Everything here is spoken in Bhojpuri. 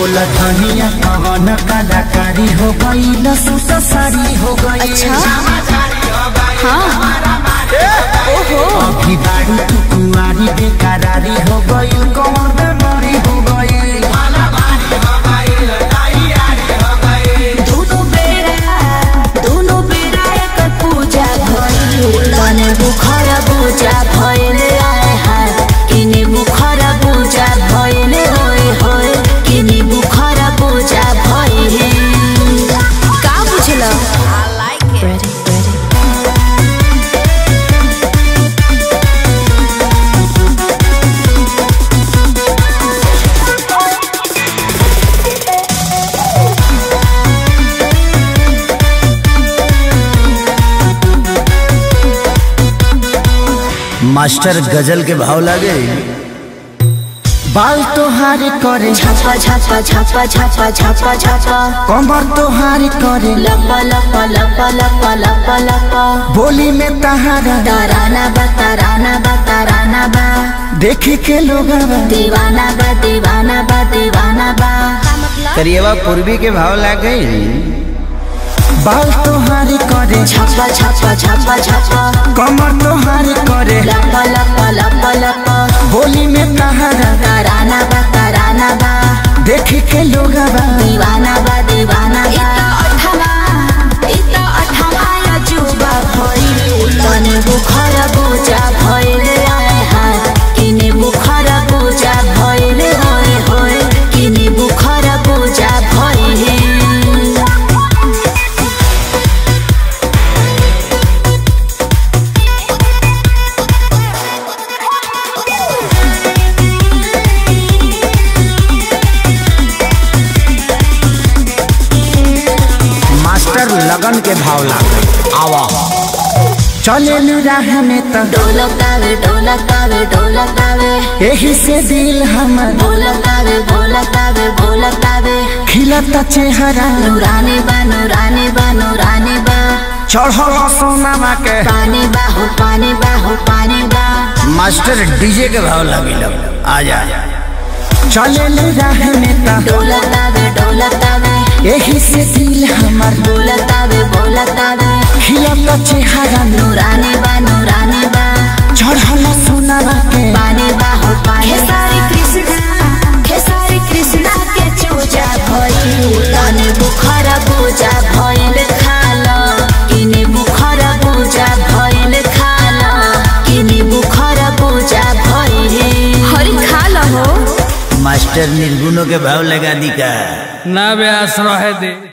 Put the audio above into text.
बोला धनिया कवन कलाकारी हो गई लसूट साड़ी हो गई अच्छा हाँ ओहो अभी बाड़ी तू कुंवारी बेकरारी हो गई कौन बेमारी हो गई दोनों बेरा दोनों बेरा एक पूजा भइल तने बुखर पूजा भइल आए हाय किने बुखर पूजा भइल होय होय किने बुखर पूजा भइल का बुझल I like it ready ready master गजल के भाव लागे बाल तोहारे करे छापा छापा छापा छापा छापा छापा कमर तोहारे करे लपा लपा लपा लपा लपा लपा बोली में तहारा ताराना बा ताराना बा ताराना बा देखे के लोग दीवाना बा दीवाना बा दीवाना बा करिएवा पूर्वी के भाव लागे बाल तोहारे करे छापा छापा छापा छापा कमर तोहारे करे लपा लपा लपा लपा बोली में तहारा ताराना बा ताराना बा देखे के लोग दीवाना बा दीवाना बा अठवा इता अठवा अजूबा भइल तने बुखर पूजा भइल आए हाय किने बुखर पूजा भइल होय होय किने बुखर पूजा भइल मास्टर लगन के भाव लागे आवा चले राह में तो ढोलकावे ढोलकावे ढोलकावे यही से दिल हमर ढोलकावे ढोलकावे ढोलकावे खिलता चेहरा नूरानी बा नूरानी बा नूरानी बा चढ़ल सोनामा के पानी बा हो पानी बा हो पानी बा मास्टर डीजे के भाव लगे आ जा चले राह में तो ढोलकावे ढोलकावे यही से दिल हमर बोलतावे बोलतावे खिलता चेहरा नूरानी बा नूरानी बा चढ़ल सोनामा के पानी बा हो पानी खेसारी कृष्णा खेसारी कृष्णा के चूजा भइल तने बुखर पूजा भइल खाल किने बुखर पूजा भइल खाल किने बुखर पूजा भइल हरि खाल हो मास्टर निर्गुणों के भाव लगा दी का ना बे आश्रय दे